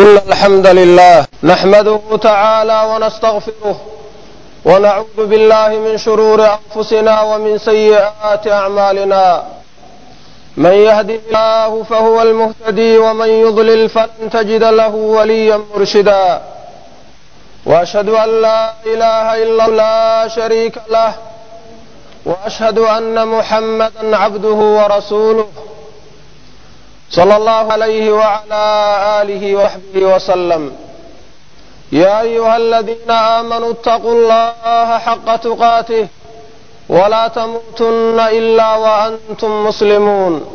إن الحمد لله نحمده تعالى ونستغفره ونعوذ بالله من شرور أنفسنا ومن سيئات أعمالنا من يهده الله فهو المهتدي ومن يضلل فلن تجد له وليا مرشدا وأشهد أن لا إله إلا الله لا شريك له وأشهد أن محمدا عبده ورسوله صلى الله عليه وعلى آله وصحبه وسلم يا أيها الذين آمنوا اتقوا الله حق تقاته ولا تموتن إلا وأنتم مسلمون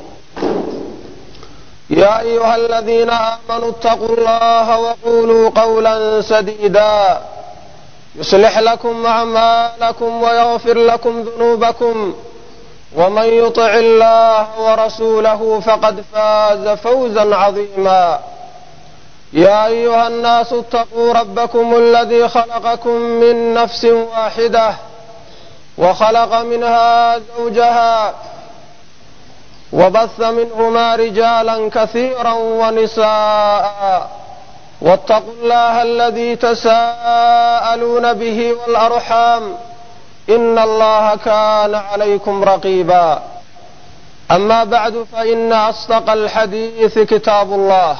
يا أيها الذين آمنوا اتقوا الله وقولوا قولا سديدا يصلح لكم أعمالكم ويغفر لكم ذنوبكم ومن يطع الله ورسوله فقد فاز فوزا عظيما يا أيها الناس اتقوا ربكم الذي خلقكم من نفس واحدة وخلق منها زوجها وبث منهما رجالا كثيرا ونساء واتقوا الله الذي تساءلون به والأرحام إن الله كان عليكم رقيبا أما بعد فإن أصدق الحديث كتاب الله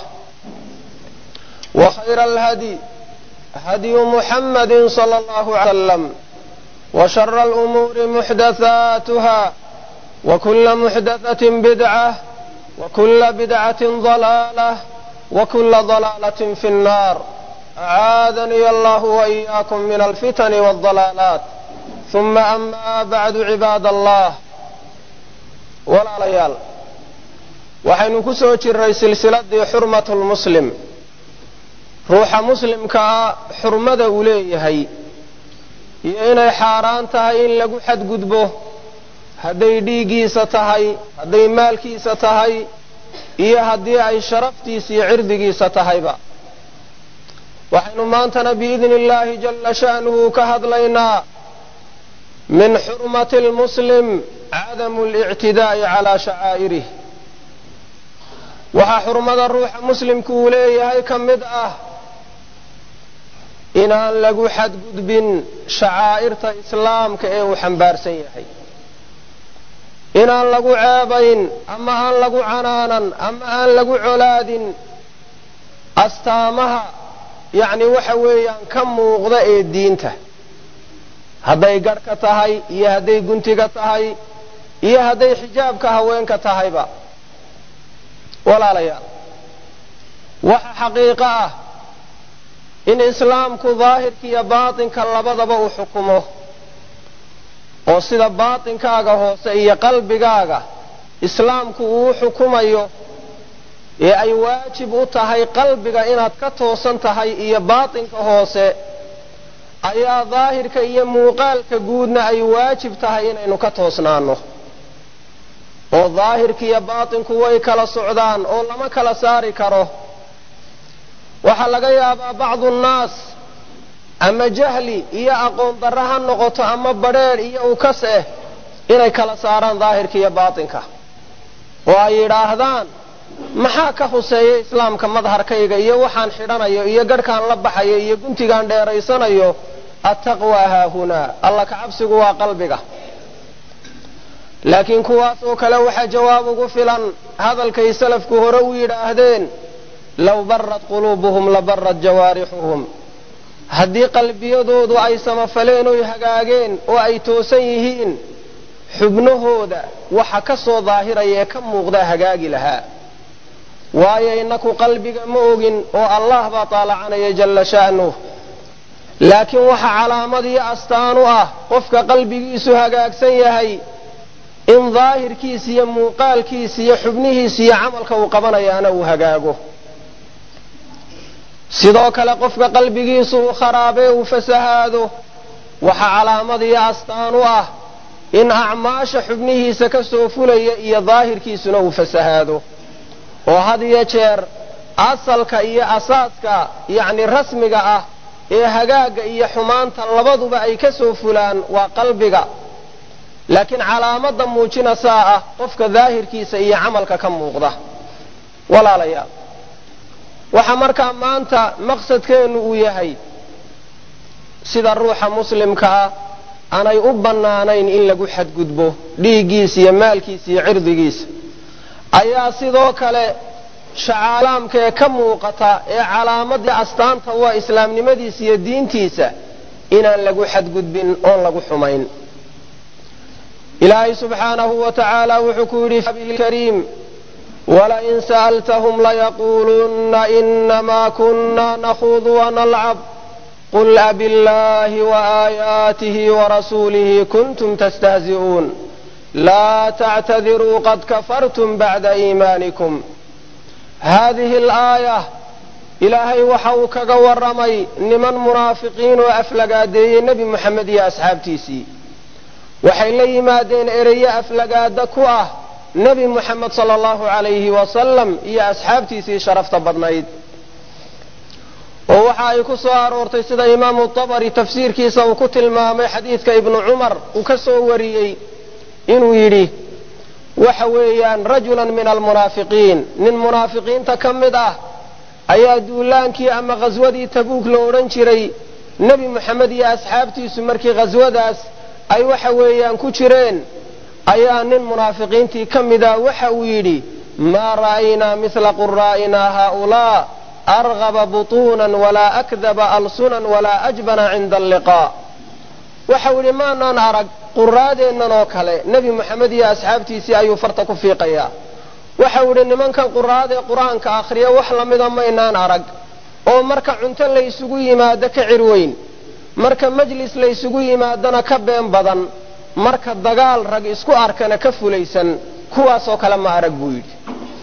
وخير الهدي هدي محمد صلى الله عليه وسلم وشر الأمور محدثاتها وكل محدثة بدعة وكل بدعة ضلالة وكل ضلالة في النار أعاذني الله وإياكم من الفتن والضلالات ثم أما بعد عباad allah walaalayaal waxaynu ku soo jiray silsiladii xurmat lmuslim ruuxa muslimkaa xurmada uu leeyahay iyo inay xaaraan tahay in lagu xadgudbo hadday dhiiggiisa tahay hadday maalkiisa tahay iyo haddii ay sharaftiisa iyo cirdigiisa tahayba waxaynu maantana biidni illaahi jalla sha'nuhu ka hadlaynaa min xurmati lmuslim cadamu lictidaa'i calaa shacaa'irih waxaa xurmada ruuxa muslimku uu leeyahay ka mid ah inaan lagu xadgudbin shacaa'irta islaamka ee uu xambaarsan yahay inaan lagu ceebayn ama aan lagu canaanan ama aan lagu colaadin astaamaha yacni waxa weeyaan ka muuqda ee diinta hadday garhka tahay iyo hadday guntiga tahay iyo hadday xijaabka haweenka tahayba walaalayaal waxa xaqiiqo ah in islaamku daahirka iyo baatinka labadaba uu xukumo oo sida baatinkaaga hoose iyo qalbigaaga islaamku uu u xukumayo ee ay waajib u tahay qalbiga inaad ka toosan tahay iyo baatinka hoose ayaa daahirka iyo muuqaalka guudna ay waajib tahay inaynu ka toosnaano oo daahirka iyo baatinku way kala socdaan oo lama kala saari karo waxaa laga yaabaa bacdu nnaas ama jahli iyo aqoon darro ha noqoto ama badrheedh iyo ukas eh inay kala saaraan daahirka iyo baatinka oo ay yidhaahdaan maxaa ka huseeya islaamka madharkayga iyo waxaan xidhanayo iyo garhkaan la baxayo iyo guntigaan dheeraysanayo attaqwaa haahunaa alla ka cabsigu waa qalbiga laakiin kuwaas oo kale waxaa jawaab ugu filan hadalkay salafku hore u yidhaahdeen low barad quluubuhum la barad jawaarixuhum haddii qalbiyadoodu ay samafaleen oy hagaageen oo ay toosan yihiin xubnahooda waxa ka soo daahiraya ee ka muuqdaa hagaagi lahaa waayo innaku qalbiga ma ogin oo allah baa taalacanaya jalla sha'nuh laakiin waxa calaamad iyo astaan u ah qofka qalbigiisu hagaagsan yahay in daahirkiisa iyo muuqaalkiisa iyo xubnihiisa iyo camalka uu qabanayaana uu hagaago sidoo kale qofka qalbigiisu uu kharaabee uu fasahaado waxa calaamad iyo astaan u ah in acmaasha xubnihiisa ka soo fulaya iyo daahirkiisuna uu fasahaado oo had iyo jeer asalka iyo asaaska yacni rasmiga ah ee hagaagga iyo xumaanta labaduba ay ka soo fulaan waa qalbiga laakiin calaamada muujinasaa ah qofka daahirkiisa iyo camalka ka muuqda walaalayaal waxa markaa maanta maqsadkeennu uu yahay sida ruuxa muslimka ah aanay u bannaanayn in lagu xadgudbo dhiiggiisa iyo maalkiisa iyo cirdigiisa ayaa sidoo kale shacaalaamka ee ka muuqata ee calaamadii astaanta waa islaamnimadiisa iyo diintiisa inaan lagu xadgudbin oon lagu xumayn ilaahay subxaanahu wa tacaala wuxuu ku yidhi kariim walain sa'altahum layaquulunna inamaa kunna nakhuudu wanalcab qul abiاllahi waaayaatihi warasuulihi kuntum tastahzi'uun laa tactadiruu qad kafartum bacda iimaanikum haadihi alaaya ilaahay waxa uu kaga warramay niman munaafiqiin oo aflagaadeeyey nebi moxamed iyo asxaabtiisii waxay la yimaadeen ereye aflagaada ku ah nebi moxamed sala allahu calayhi wasalam iyo asxaabtiisii sharafta badnayd oo waxa ay ku soo aroortay sida imaamu tabari tafsiirkiisa uu ku tilmaamay xadiidka ibnu cumar uu ka soo wariyey inuu yidhi waxa weeyaan rajulan min almunaafiqiin nin munaafiqiinta ka mid ah ayaa duulaankii ama khaswadii tabuuk la odhan jiray nebi moxamed iyo asxaabtiisu markii khaswadaas ay waxa weeyaan ku jireen ayaa nin munaafiqiintii ka mida waxa uu yidhi maa ra'aynaa mila quraa'inaa haaulaa argaba butuunan walaa akdaba alsunan walaa ajbana cinda alliqaa waxau yidhi maanaan arag quraadeennan oo kale nebi moxamed iyo asxaabtiisii ayuu farta ku fiiqayaa waxau yidhi nimankan quraadee qur-aanka akhriya wax lamida maynaan arag oo marka cunto laysugu yimaado ka cirweyn marka majlis laysugu yimaadona ka been badan marka dagaal rag isku arkana ka fulaysan kuwaasoo kale ma arag buu yidhi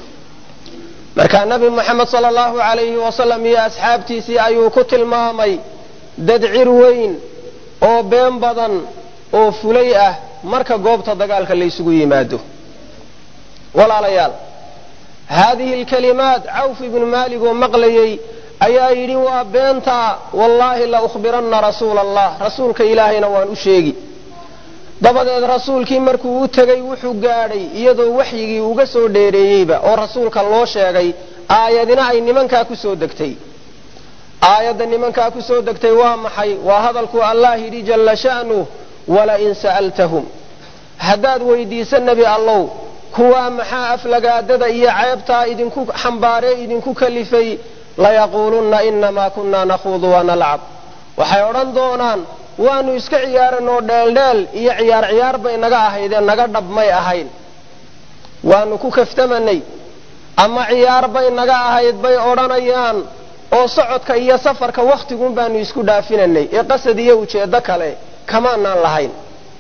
markaa nebi moxamed sala allahu calayhi wasalam iyo asxaabtiisii ayuu ku tilmaamay dad cir weyn oo been badan oo fulay ah marka goobta dagaalka laysugu yimaado walaalayaal haadihi alkalimaat cawf ibnu maalig oo maqlayay ayaa yidhi waa beentaa wallaahi la ukhbiranna rasuula allah rasuulka ilaahayna waan u sheegi dabadeed rasuulkii markuu u tegay wuxuu gaadhay iyadoo waxyigii uga soo dheereeyeyba oo rasuulka loo sheegay aayadina ay nimankaa ku soo degtay aayadda nimankaa ku soo degtay waa maxay waa hadalkuu allah yidhi jalla sha'nuh walain sa'altahum haddaad weydiisa nebi allow kuwaa maxaa aflagaadada iyo ceebtaa idinku xambaaree idinku kalifay layaquulunna inamaa kunna nakhuudu wanalcab waxay odhan doonaan waanu iska ciyaaranoo dheeldheel iyo ciyaar ciyaar bay naga ahaydee naga dhab may ahayn waanu ku kaftamanay ama ciyaar bay naga ahayd bay odhanayaan oo socodka iyo safarka wakhtigun baanu isku dhaafinanay ee qasad iyo ujeeddo kale kamaanaan lahayn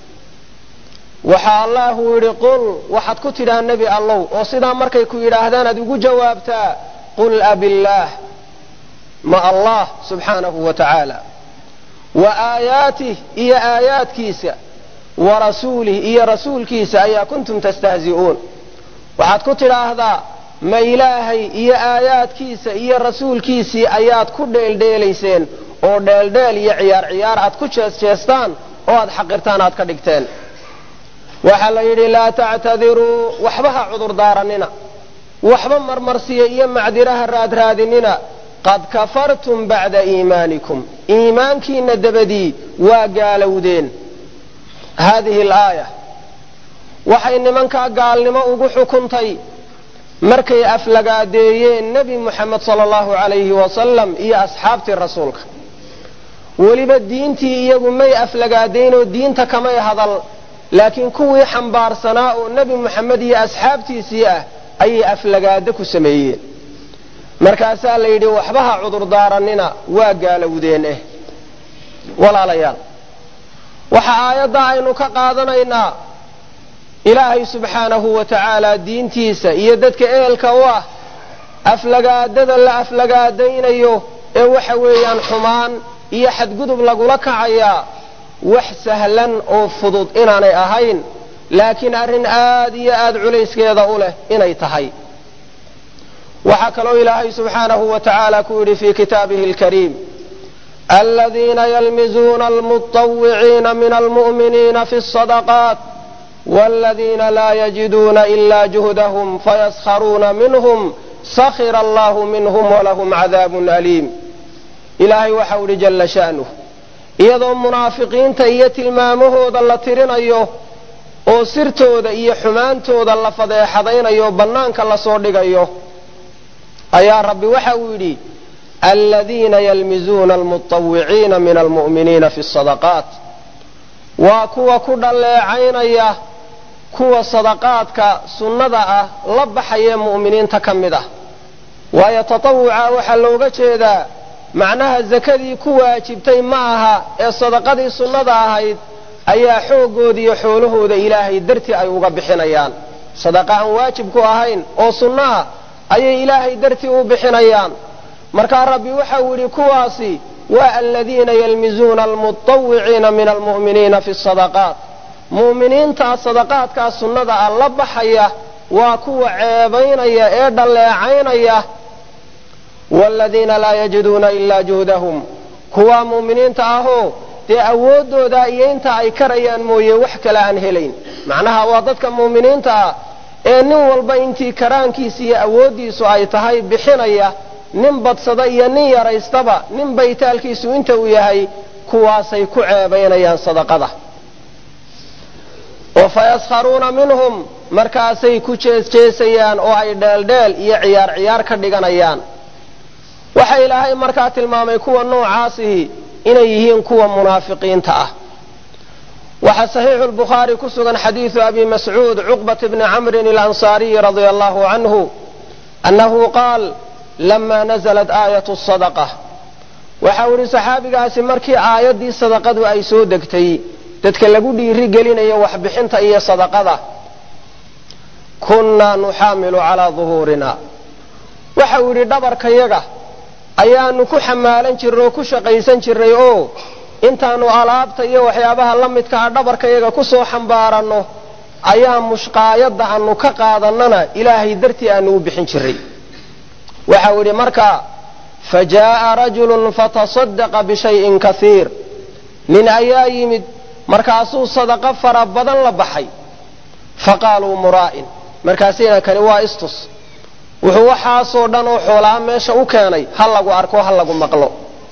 waxa allahu yidhi qul waxaad ku tidhaa nebi allow oo sidaa markay ku yidhaahdaan aad ugu jawaabtaa qul abillaah ma allah subxaanahu wa tacaala wa aayaatih iyo aayaadkiisa wa rasuulih iyo rasuulkiisa ayaa kuntum tastahzi'uun waxaad ku tidhaahdaa ma ilaahay iyo aayaadkiisa iyo rasuulkiisii ayaad ku dheeldheelayseen oo dheeldheel iyo ciyaar ciyaar aad ku jeesjeestaan oo aad xaqirtaan aad ka dhigteen waxaa la yidhi laa tactadiruu waxba ha cudurdaaranina waxba marmarsiya iyo macdiraha raadraadinina qad kafartum bacda iimaanikum iimaankiina dabadii waa gaalowdeen haadihi alaaya waxay nimankaa gaalnimo ugu xukuntay markay aflagaadeeyeen nebi moxamed sala allahu calayhi wasalam iyo asxaabtii rasuulka weliba diintii iyagu may aflagaadaynoo diinta kamay hadal laakiin kuwii xambaarsanaa oo nebi moxamed iyo asxaabtiisii ah ayay aflagaado ku sameeyeen markaasaa la yidhi waxba ha cudurdaaranina waa gaalowdeen eh walaalayaal waxa aayadda aynu ka qaadanaynaa ilaahay subxaanahu wa tacaala diintiisa iyo dadka ehelka u ah aflagaadada la aflagaadaynayo ee waxa weeyaan xumaan iyo xadgudub lagula kacayaa wax sahlan oo fudud inaanay ahayn laakiin arrin aad iyo aad culayskeeda u leh inay tahay waxaa kaloo ilaahay subxaanahu wa tacaala ku yidhi fii kitaabihi alkariim aladiina yalmizuuna almuطawiciina min almu'miniina fi الصadaqaat wاladiina laa yajiduuna ila juhdahum fayaskharuuna minhm sakhira allahu minhum walahum cadaabun aliim ilaahay waxau idhi jalla sha'nuh iyadoo munaafiqiinta iyo tilmaamahooda la tirinayo oo sirtooda iyo xumaantooda la fadeexadaynayo bannaanka lasoo dhigayo ayaa rabbi waxa uu yidhi aladiina yalmizuuna almutawiciina min almu'miniina fi sadaqaat waa kuwa ku dhalleecaynaya kuwa sadaqaadka sunnada ah la baxaya mu'miniinta ka mid ah waayo tatawuca waxaa looga jeedaa macnaha sakadii ku waajibtay ma aha ee sadaqadii sunnada ahayd ayaa xoogooda iyo xoolahooda ilaahay dartii ay uga bixinayaan sadaqa aan waajib ku ahayn oo sunno ah ayay ilaahay dartii u bixinayaan markaa rabbi waxau yidhi kuwaasi waa aladiina yalmizuuna almutawiciina min almu'miniina fi sadaqaat mu'miniintaa sadaqaadkaa sunnada ah la baxaya waa kuwa ceebaynaya ee dhalleecaynaya waaladiina laa yajiduuna ilaa juhdahum kuwaa mu'miniinta ahoo dee awooddooda iyo inta ay karayaan mooye wax kale aan helayn macnaha waa dadka mu'miniinta ah ee nin walba intii karaankiisa iyo awooddiisu ay tahay bixinaya nin badsada iyo nin yaraystaba nin baytaalkiisu inta uu yahay kuwaasay ku ceebaynayaan sadaqada oo fayaskharuuna minhum markaasay ku jeesjeesayaan oo ay dheeldheel iyo ciyaar ciyaar ka dhiganayaan waxa ilaahay markaa tilmaamay kuwa noocaasihi inay yihiin kuwa munaafiqiinta ah waxaa saxiixu lbukhaari ku sugan xadiidu abi mascuud cuqbat bni camrin alansaariyi radia allahu canhu annahu qaal lama naزlat aayatu sadaqa waxa uu yihi saxaabigaasi markii aayaddii sadaqadu ay soo degtay dadka lagu dhiiri gelinayo waxbixinta iyo sadaqada kunnaa nuxaamilu calaa duhuurina waxa uu yidhi dhabarkayaga ayaanu ku xamaalan jirnay oo ku shaqaysan jirnay oo intaanu alaabta iyo waxyaabaha la midka ah dhabarkayaga ku soo xambaaranno ayaa mushqaayadda aanu ka qaadannana ilaahay dartii aanu u bixin jirray waxau yidhi markaa fa jaa'a rajulun fatasadaqa bishayin kaiir nin ayaa yimid markaasuu sadaqo fara badan la baxay faqaaluu muraa'in markaasina kani waa istus wuxuu waxaasoo dhan oo xoolaa meesha u keenay ha lagu arko ha lagu maqlo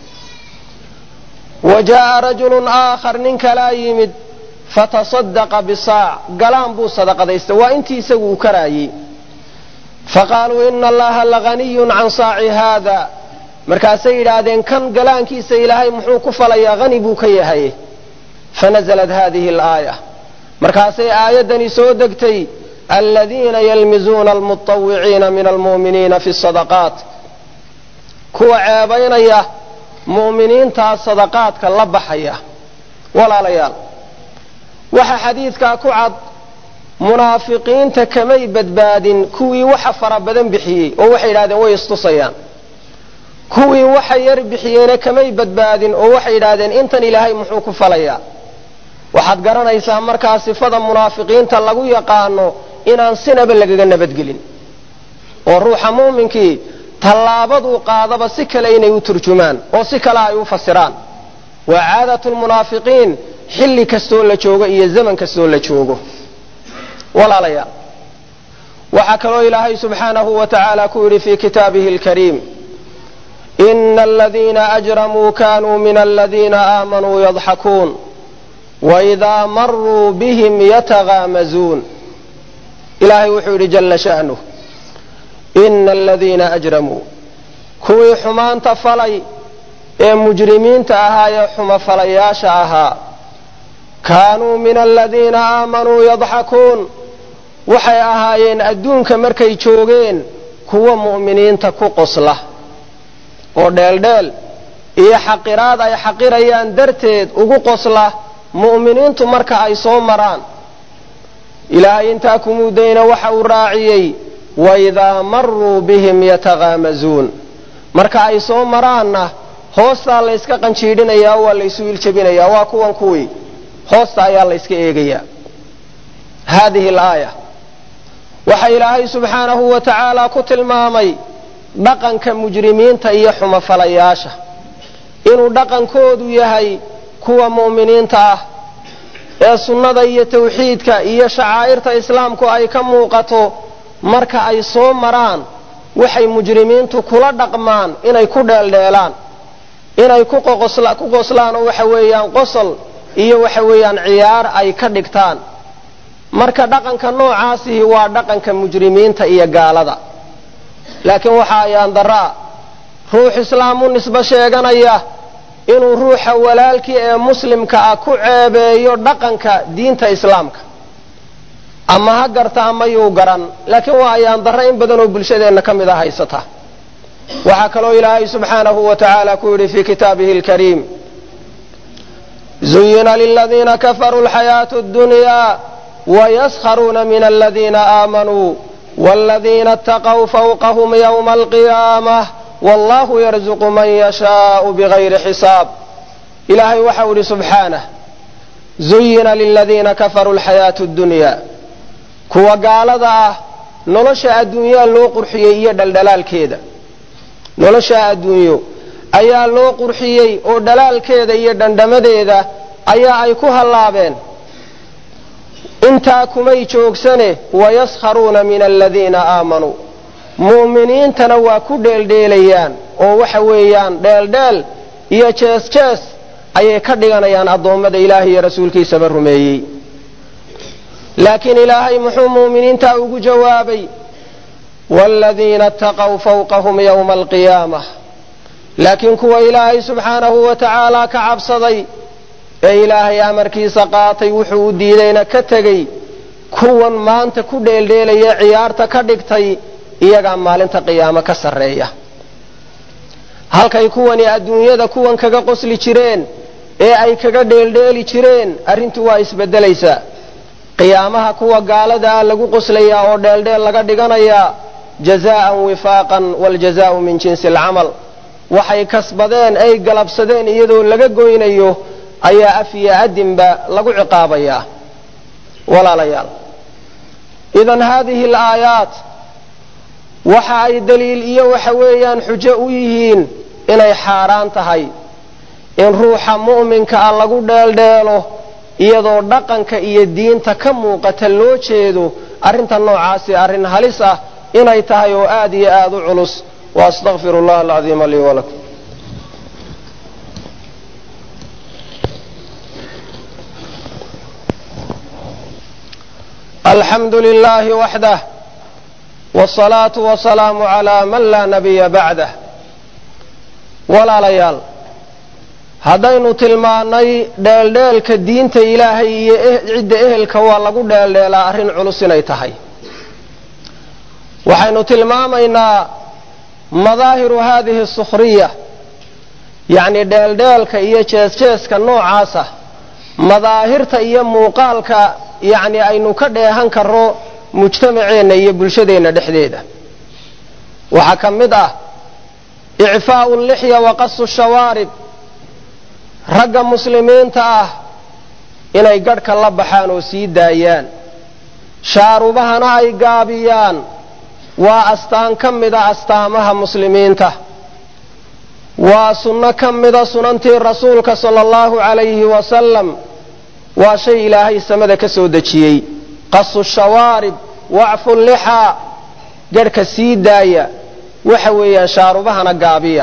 wa jaa'a rajulun aakhar nin kalaa yimid fatasadaqa bisaac galaan buu sadaqadaystay waa intii isagu uu karaayey faqaaluu ina allaha lahaniyun can saaci haada markaasay yidhaahdeen kan galaankiisa ilaahay muxuu ku falayaa hani buu ka yahay fanaزlat hadihi alaaya markaasay aayaddani soo degtay aladiina yalmizuuna almuطawiciina min almu'miniina fi sadaqaat kuwa ceebaynaya mu'miniintaa sadaqaadka la baxaya walaalayaal waxa xadiidkaa ku cad munaafiqiinta kamay badbaadin kuwii waxa fara badan bixiyey oo waxay yidhahdeen way istusayaan kuwii waxa yar bixiyeena kamay badbaadin oo waxay yidhaahdeen intan ilaahay muxuu ku falayaa waxaad garanaysaa markaa sifada munaafiqiinta lagu yaqaano inaan sinaba lagaga nabadgelin oo ruuxa muuminkii tallaabaduu qaadaba si kale inay u turjumaan oo si kale ay u fasiraan waa caadatu lmunaafiqiin xilli kastoo la joogo iyo zaman kastoo la joogo walaalayaal waxaa kaloo ilaahay subxaanahu wa tacaala ku yidhi fii kitaabihi alkariim ina aladiina ajramuu kanuu min aladiina aamanuu yadxakuun waidaa maruu bihim yatagaamazuun ilaahay wuxuu yidhi jalla sha'nuh ina aladiina ajramuu kuwii xumaanta falay ee mujrimiinta ahaa ee xumafalayaasha ahaa kaanuu min aladiina aamanuu yadxakuun waxay ahaayeen adduunka markay joogeen kuwa mu'miniinta ku qosla oo dheeldheel iyo xaqiraad ay xaqirayaan darteed ugu qosla mu'miniintu marka ay soo maraan ilaahay intaa kumuudayna waxa uu raaciyey waidaa maruu bihim yatagaamazuun marka ay soo maraanna hoostaa layska qanjiidhinayaa waa laysu iljabinayaa waa kuwan kuwii hoosta ayaa layska eegayaa haadihi alaaya waxa ilaahay subxaanahu wa tacaala ku tilmaamay dhaqanka mujrimiinta iyo xumafalayaasha inuu dhaqankoodu yahay kuwa mu'miniinta ah ee sunnada iyo tawxiidka iyo shacaa'irta islaamku ay ka muuqato marka ay soo maraan waxay mujrimiintu kula dhaqmaan inay ku dheeldheelaan inay ku qoslaan oo waxa weeyaan qosol iyo waxa weeyaan ciyaar ay ka dhigtaan marka dhaqanka noocaasihi waa dhaqanka mujrimiinta iyo gaalada laakiin waxa ayaan daraa ruux islaam u nisbo sheeganaya inuu ruuxa walaalkii ee muslimka ah ku ceebeeyo dhaqanka diinta islaamka ama ha garta ama yuu garan laakiin waa ayaan darra in badan oo bulshadeenna ka mid a haysata waxaa kaloo ilaahay subxaanahu wa tacaala ku yidhi fii kitaabihi alkariim zuyina liladiina kafaruu alxayaatu اddunyaa wayaskharuuna min aladiina aamanuu wاladiina اtaqw fawqahm ywma alqiyaamah wallahu yarzuqu man yashaau bigayri xisaab ilaahay waxau idhi subxaanah zuyina liladiina kafaruu alxayaatu اddunya kuwa gaalada ah nolosha adduunyaa loo qurxiyey iyo dhaldhalaalkeeda nolosha adduunyo ayaa loo qurxiyey oo dhalaalkeeda iyo dhandhamadeeda ayaa ay ku hallaabeen intaa kumay joogsane wayaskharuuna min aladiina aamanuu mu'miniintana waa ku dheeldheelayaan oo waxa weeyaan dheeldheel iyo jees jees ayay ka dhiganayaan addoommada ilaahay iyo rasuulkiisaba rumeeyey laakiin ilaahay muxuu mu'miniintaa ugu jawaabay waaladiina ataqow fawqahum yowma alqiyaamah laakiin kuwa ilaahay subxaanahu wa tacaala ka cabsaday ee ilaahay amarkiisa qaatay wuxuu u diidayna ka tegey kuwan maanta ku dheeldheelaya ciyaarta ka dhigtay iyagaa maalinta qiyaamo ka sarreeya halkay kuwani adduunyada kuwan kaga qosli jireen ee ay kaga dheeldheeli jireen arrintu waa isbeddelaysaa qiyaamaha kuwa gaalada ah lagu qoslayaa oo dheeldheel laga dhiganayaa jazaa'an wifaaqan waaljazaa'u min jinsi alcamal waxay kasbadeen ay galabsadeen iyadoo laga goynayo ayaa af iyo adinba lagu ciqaabayaa walaalayaal idan haadihi alaayaat waxa ay daliil iyo waxa weeyaan xujo u yihiin inay xaaraan tahay in ruuxa mu'minka ah lagu dheeldheelo iyadoo dhaqanka iyo diinta ka muuqata loo jeedo arrinta noocaasi arrin halis ah inay tahay oo aad iyo aad u culus waastaqfir allah alcadiima lii walakum alxamdu lilahi waxdah wsalaatu wasalaamu calaa man laa nabiya bacdah walaalayaal haddaynu tilmaannay dheeldheelka diinta ilaahay iyo cidda ehelka waa lagu dheeldheelaa arrin culus inay tahay waxaynu tilmaamaynaa madaahiru haadihi sukhriya yacni dheeldheelka iyo jeesjeeska noocaasa madaahirta iyo muuqaalka yacni aynu ka dheehan karro mujtamaceenna iyo bulshadeenna dhexdeeda waxaa ka mid ah icfaa'u lixya wa qasu shawaarib ragga muslimiinta ah inay gadhka la baxaan oo sii daayaan shaarubahana ay gaabiyaan waa astaan ka mida astaamaha muslimiinta waa sunno ka mida sunantii rasuulka sala allahu calayhi wasalam waa shay ilaahay samada ka soo dejiyey qasu shawaarib wacfu lixaa gadhka sii daaya waxa weeyaan shaarubahana gaabiya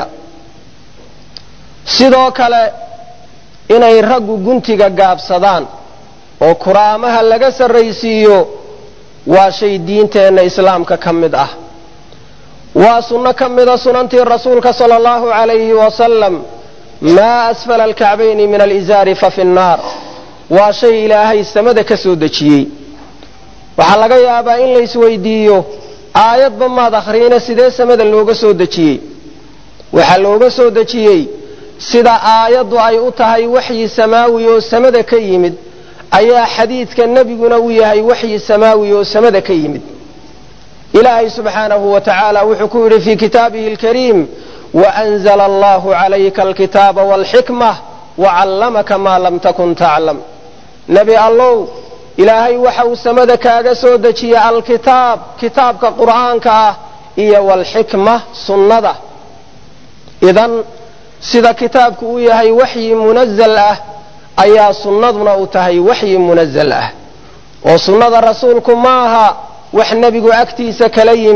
sidoo kale inay raggu guntiga gaabsadaan oo kuraamaha laga sarraysiiyo waa shay diinteenna islaamka ka mid ah waa sunno ka mida sunantii rasuulka sala allahu calayhi wasalam maa asfala alkacbayni min alizaari fa fi nnaar waa shay ilaahay samada ka soo dejiyey waxaa laga yaabaa in la isweydiiyo aayadba maad akhriina sidee samada looga soo dejiyey waxaa looga soo dejiyey sida aayaddu ay u tahay waxyi samaawi oo samada ka yimid ayaa xadiidka nebiguna u yahay waxyi samaawi oo samada ka yimid ilaahay subxaanahu wa tacaala wuxuu ku yidhi fii kitaabihi alkariim waanzla allahu calayka alkitaaba walxikma wacallamaka maa lam takun taclam nebi allow ilaahay waxa uu samada kaaga soo dejiyey alkitaab kitaabka qur'aanka ah iyo walxikma sunnada idan sida kitaabku uu yahay waxyi munazal ah ayaa sunnaduna u tahay waxyi munazal ah oo sunnada rasuulku ma aha wax nebigu agtiisa kala yimid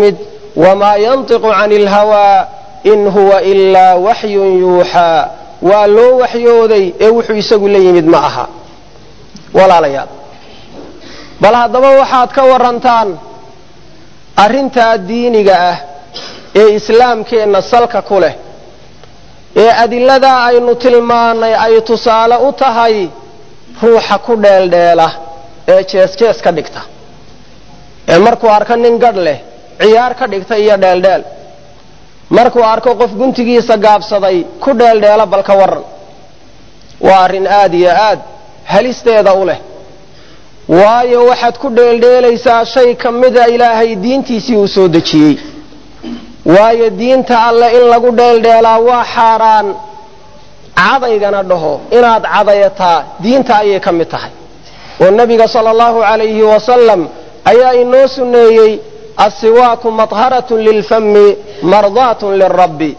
wamaa yantiqu cani ilhawaa in huwa ilaa waxyun yuuxaa waa loo waxyooday ee wuxuu isagu la yimid ma aha walaalayaal bal haddaba waxaad ka warantaan arrintaa diiniga ah ee islaamkeenna salka ku leh ee adiladaa aynu tilmaannay ay tusaale u tahay ruuxa ku dheeldheela ee jees-jees ka dhigta ee markuu arko nin gadh leh ciyaar ka dhigta iyo dheeldheel markuu arko qof guntigiisa gaabsaday ku dheeldheela bal ka waran waa arrin aad iyo aad halisteeda u leh waayo waxaad ku dheeldheelaysaa shay ka mida ilaahay diintiisii uu soo dejiyey waayo diinta alle in lagu dheeldheelaa waa xaaraan cadaygana dhaho inaad cadayataa diinta ayay ka mid tahay oo nebiga sala allahu calayhi wasalam ayaa inoo sunneeyey assiwaaku madharatun lilfami mardaatun lirabbi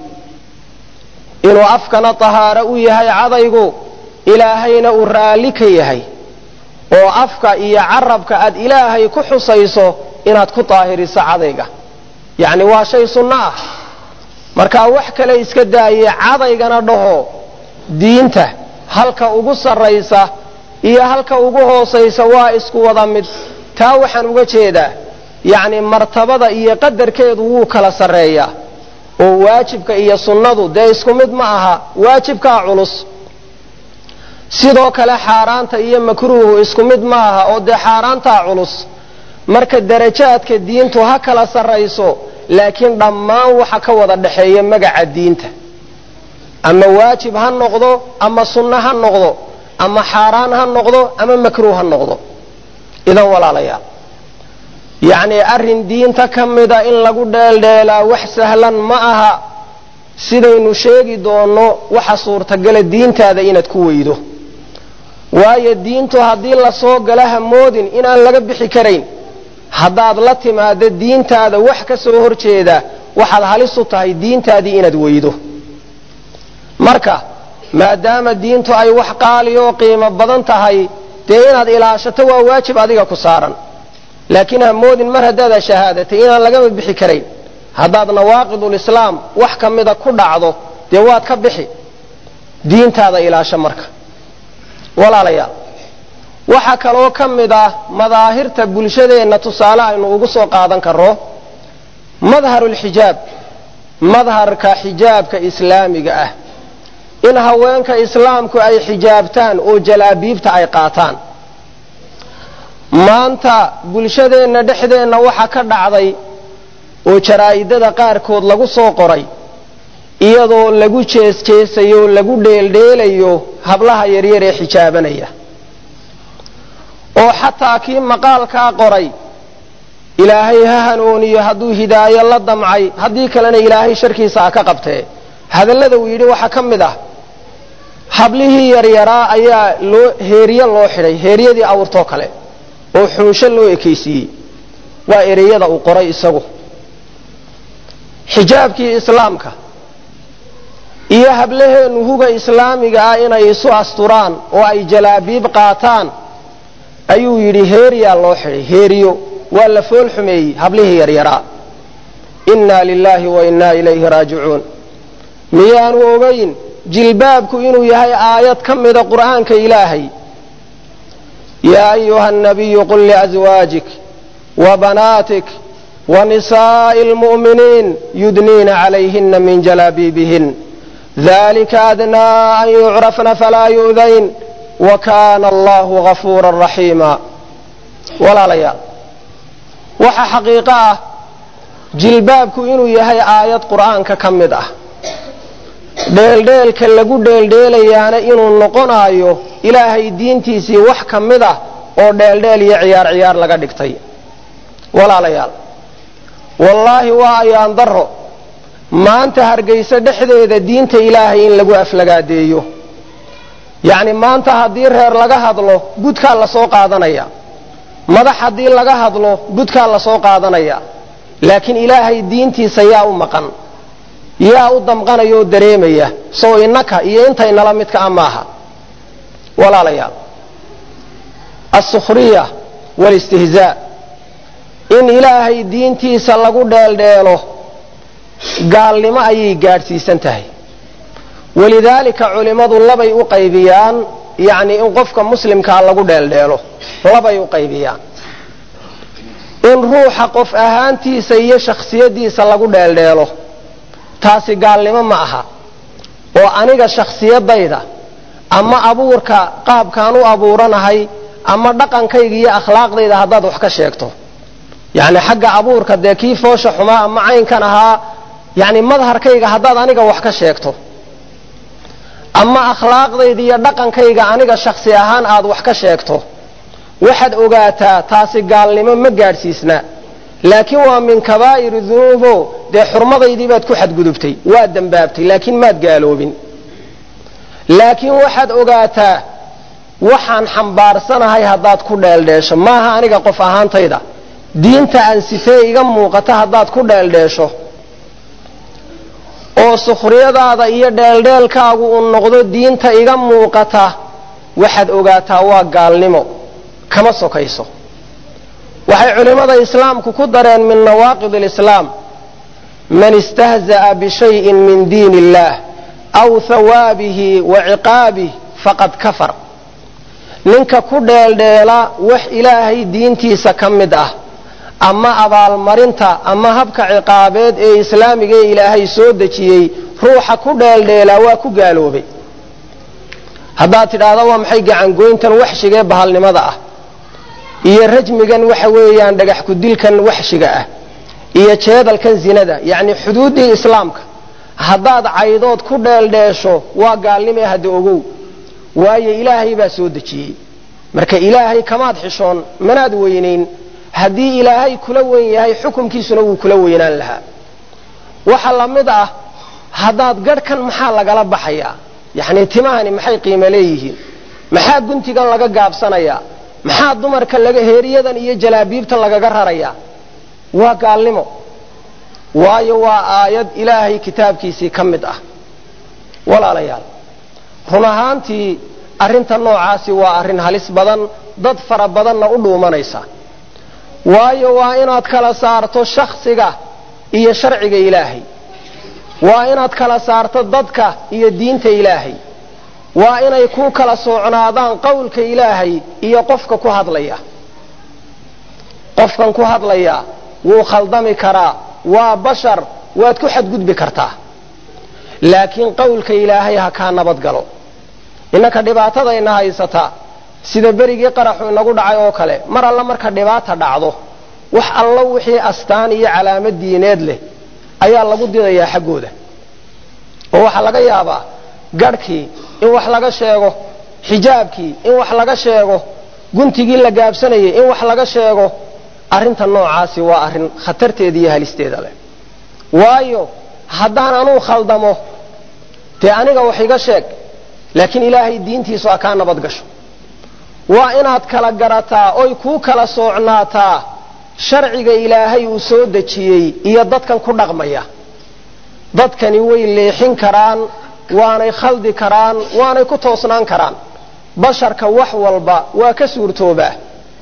inuu afkana tahaaro u yahay cadaygu ilaahayna uu raalli ka yahay oo afka iyo carabka aad ilaahay ku xusayso inaad ku daahiriso cadayga yacni waa shay sunno ah markaa wax kale iska daaye cadaygana dhaho diinta halka ugu sarraysa iyo halka ugu hoosaysa waa isku wada mid taa waxaan uga jeedaa yacni martabada iyo qadarkeedu wuu kala sarreeyaa oo waajibka iyo sunnadu dee isku mid ma aha waajibkaa culus sidoo kale xaaraanta iyo makruuhu isku mid ma aha oo dee xaaraantaa culus marka darajaadka diintu ha kala sarrayso laakiin dhammaan waxa ka wada dhexeeya magaca diinta ama waajib ha noqdo ama sunno ha noqdo ama xaaraan ha noqdo ama makruuh ha noqdo idan walaalayaal yacnii arrin diinta ka mida in lagu dheeldheelaa wax sahlan ma aha sidaynu sheegi doonno waxa suurtagala diintaada inaad ku weydo waayo diintu haddii lasoo gala hamoodin inaan laga bixi karayn haddaad la timaado diintaada wax ka soo horjeeda waxaad halis u tahay diintaadii inaad weydo marka maadaama diintu ay wax qaali oo qiimo badan tahay dee inaad ilaashato waa waajib adiga ku saaran laakiin hamoodin mar haddaad shahaadatay inaan lagaba bixi karayn haddaad nawaaqidulislaam wax ka mida ku dhacdo dee waad ka bixi diintaada ilaasho marka walaalayaal waxaa kaloo ka mid ah madaahirta bulshadeenna tusaale aynu ugu soo qaadan karro madharulxijaab madharka xijaabka islaamiga ah in haweenka islaamku ay xijaabtaan oo jalaabiibta ay qaataan maanta bulshadeenna dhexdeenna waxa ka dhacday oo jaraa'idada qaarkood lagu soo qoray iyadoo lagu jees-jeesayo lagu dheeldheelayo hablaha yaryar ee xijaabanaya oo xataa kii maqaalkaa qoray ilaahay ha hanuuniyo hadduu hidaayo la damcay haddii kalena ilaahay sharkiisa ha ka qabtee hadallada uu yidhi waxaa ka mid ah hablihii yaryaraa ayaa loo heeriye loo xidhay heeryadii awrtoo kale oo xunsho loo ekaysiiyey waa ereyada uu qoray isagu xijaabkii islaamka iyo hablaheennu huga islaamiga ah inay isu asturaan oo ay jalaabiib qaataan ayuu yidhi heeriyaa loo xidhay heeriyo waa la fool xumeeyey hablihii yaryaraa innaa lilaahi wa innaa ilayhi raajicuun miyaanu ogayn jilbaabku inuu yahay aayad ka mida qur'aanka ilaahay yaa ayuha nabiyu qul liazwaajik wa banaatik wa nisaa'i almu'miniin yudniina calayhina min jalaabiibihin dalika adnaa an yucrafna falaa yu'dayn wa kaana allahu gafuuran raxiima walaalayaal waxa xaqiiqo ah jilbaabku inuu yahay aayad qur'aanka ka mid ah dheeldheelka lagu dheeldheelayaana inuu noqonaayo ilaahay diintiisii wax ka mid ah oo dheeldheel iyo ciyaar ciyaar laga dhigtay walaalayaal wallaahi waa ayaan darro maanta hargayso dhexdeeda diinta ilaahay in lagu aflagaadeeyo yacni maanta haddii reer laga hadlo budkaa lasoo qaadanaya madax haddii laga hadlo budkaa lasoo qaadanaya laakiin ilaahay diintiisa yaa u maqan yaa u damqanaya oo dareemaya sow innaka iyo intaynala midka a maaha walaalayaal alsukhriya waalistihzaa in ilaahay diintiisa lagu dheeldheelo gaalnimo ayay gaadhsiisan tahay walidaalika culimmadu labay u qaybiyaan yacnii in qofka muslimkaa lagu dheeldheelo labay u qaybiyaan in ruuxa qof ahaantiisa iyo shakhsiyaddiisa lagu dheeldheelo taasi gaalnimo ma aha oo aniga shakhsiyadayda ama abuurka qaabkaan u abuuranahay ama dhaqankayga iyo akhlaaqdayda haddaad wax ka sheegto yacni xagga abuurka dee kii foosha xumaa ama caynkan ahaa yacni madharkayga haddaad aniga wax ka sheegto ama akhlaaqdayda iyo dhaqankayga aniga shakhsi ahaan aad wax ka sheegto waxaad ogaataa taasi gaalnimo ma gaadhsiisna laakiin waa min kabaa'iri dunuubo dee xurmadaydii baad ku xadgudubtay waad dembaabtay laakiin maad gaaloobin laakiin waxaad ogaataa waxaan xambaarsanahay haddaad ku dheeldheesho maaha aniga qof ahaantayda diinta aan sitee iga muuqata haddaad ku dheeldheesho oo sukhriyadaada iyo dheeldheelkaagu uu noqdo diinta iga muuqata waxaad ogaataa waa gaalnimo kama sokayso waxay culimmada islaamku ku dareen min nawaaqid alislaam man istahza'a bishayin min diin illaah aw hawaabihi wa ciqaabih faqad kafar ninka ku dheeldheela wax ilaahay diintiisa ka mid ah ama abaalmarinta ama habka ciqaabeed ee islaamiga ee ilaahay soo dejiyey ruuxa ku dheeldheelaa waa ku gaaloobay haddaad tidhaahda waa maxay gacangoyntan waxshigee bahalnimada ah iyo rajmigan waxa weeyaan dhagax kudilkan waxshiga ah iyo jeedalkan zinada yacni xuduuddii islaamka haddaad caydood ku dheeldheesho waa gaalnimee hadda ogow waayo ilaahay baa soo dejiyey marka ilaahay kamaad xishoon manaad weynayn haddii ilaahay kula weyn yahay xukumkiisuna wuu kula weynaan lahaa waxa la mid ah haddaad garhkan maxaa lagala baxayaa yacni timahani maxay qiimo leeyihiin maxaa guntigan laga gaabsanayaa maxaa dumarka laga heeriyadan iyo jalaabiibtan lagaga rarayaa waa gaalnimo waayo waa aayad ilaahay kitaabkiisii ka mid ah walaalayaal run ahaantii arrinta noocaasi waa arrin halis badan dad fara badanna u dhuumanaysa waayo waa inaad kala saarto shakhsiga iyo sharciga ilaahay waa inaad kala saarto dadka iyo diinta ilaahay waa inay ku kala soocnaadaan qowlka ilaahay iyo qofka ku hadlaya qofkan ku hadlaya wuu khaldami karaa waa bashar waad ku xadgudbi kartaa laakiin qowlka ilaahay ha kaa nabad galo innaka dhibaatadayna haysataa sida berigii qaraxu inagu dhacay oo kale mar alla marka dhibaata dhacdo wax allo wixii astaan iyo calaamad diineed leh ayaa lagu didayaa xaggooda oo waxaa laga yaabaa garhkii in wax laga sheego xijaabkii in wax laga sheego guntigii la gaabsanayay in wax laga sheego arrinta noocaasi waa arrin khatarteeda iyo halisteeda leh waayo haddaan anuu khaldamo dee aniga wax iga sheeg laakiin ilaahay diintiisu ha kaa nabad gasho waa inaad kala garataa oy kuu kala soocnaataa sharciga ilaahay uu soo dejiyey iyo dadkan ku dhaqmaya dadkani way leexin karaan waanay khaldi karaan waanay ku toosnaan karaan basharka wax walba waa ka suurtoobaa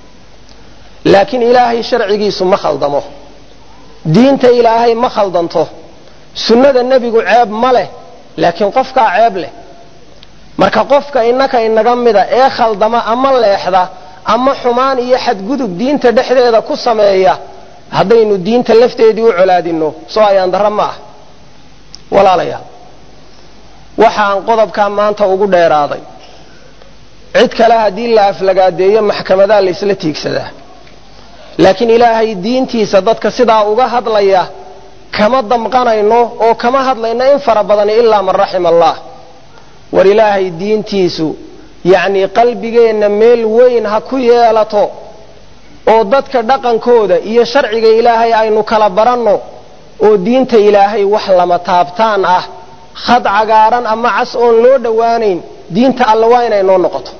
laakiin ilaahay sharcigiisu ma khaldamo diinta ilaahay ma khaldanto sunnada nebigu ceeb ma leh laakiin qofkaa ceeb leh marka qofka innaka inaga mida ee khaldama ama leexda ama xumaan iyo xadgudub diinta dhexdeeda ku sameeya haddaynu diinta lafteedii u colaadinno soo ayaan darro ma ah walaalayaal waxaan qodobkaa maanta ugu dheeraaday cid kale haddii la aflagaadeeyo maxkamadaa la ysla tiigsadaa laakiin ilaahay diintiisa dadka sidaa uga hadlaya kama damqanayno oo kama hadlayno in fara badani ilaa man raxima allah war ilaahay diintiisu yacnii qalbigeenna meel weyn ha ku yeelato oo dadka dhaqankooda iyo sharciga ilaahay aynu kala baranno oo diinta ilaahay wax lama taabtaan ah khad cagaaran ama cas oon loo dhowaanayn diinta alle waa inay noo noqoto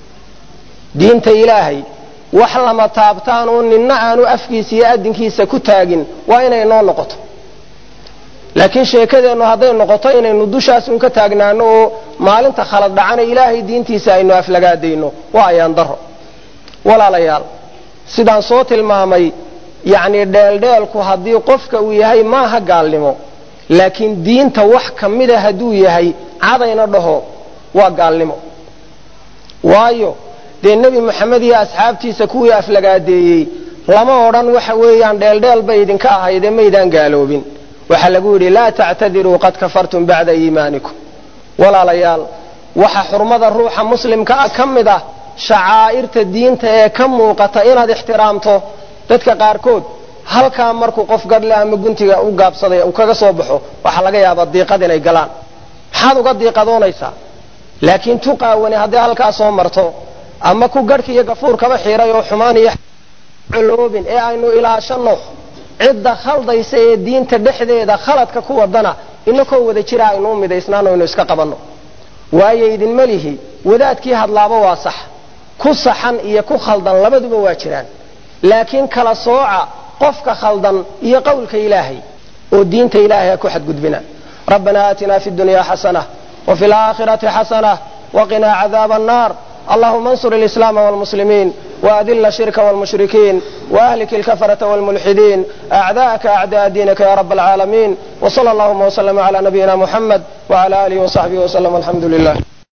diinta ilaahay wax lama taabtaan oo ninna aanu afkiisa iyo adinkiisa ku taagin waa inay noo noqoto laakiin sheekadeennu hadday noqoto inaynu dushaas un ka taagnaano oo maalinta khalad dhacana ilaahay diintiisa aynu aflagaadayno waa ayaan daro walaalayaal sidaan soo tilmaamay yacni dheeldheelku haddii qofka uu yahay maaha gaalnimo laakiin diinta wax ka mida hadduu yahay cadayna dhaho waa gaalnimo waayo dee nebi moxamed iyo asxaabtiisa kuwii aflagaadeeyey lama odhan waxa weeyaan dheeldheel bay idinka ahaydee maydaan gaaloobin waxaa lagu yidhi laa tactadiruu qad kafartum bacda iimaanikum walaalayaal waxa xurmada ruuxa muslimka ah ka mid ah shacaa'irta diinta ee ka muuqata inaad ixtiraamto dadka qaarkood halkaa markuu qof gadhle ama guntiga u gaabsaday uu kaga soo baxo waxaa laga yaabaa diiqad inay galaan maxaad uga diiqadoonaysaa laakiin tuqaawani hadday halkaa soo marto ama ku garhka iyo gafuurkaba xiiray oo xumaan iyo coloobin ee aynu ilaashanno cidda khaldaysa ee diinta dhexdeeda khaladka ku wadana inakoo wada jira aynu u midaysnaano aynu iska qabanno waayo idinma lihi wadaadkii hadlaaba waa sax ku saxan iyo ku khaldan labaduba waa jiraan laakiin kala sooca qofka khaldan iyo qowlka ilaahay oo diinta ilahay ha ku xadgudbina rabbana aatina fi dunya xasana وفي الآخرة حسنة وقنا عذاب النار اللهم انصر الإسلام والمسلمين وأذل الشرك والمشركين وأهلك الكفرة والملحدين أعداءك أعداء دينك يا رب العالمين وصلى اللهم وسلم على نبينا محمد وعلى آله وصحبه وسلم الحمد لله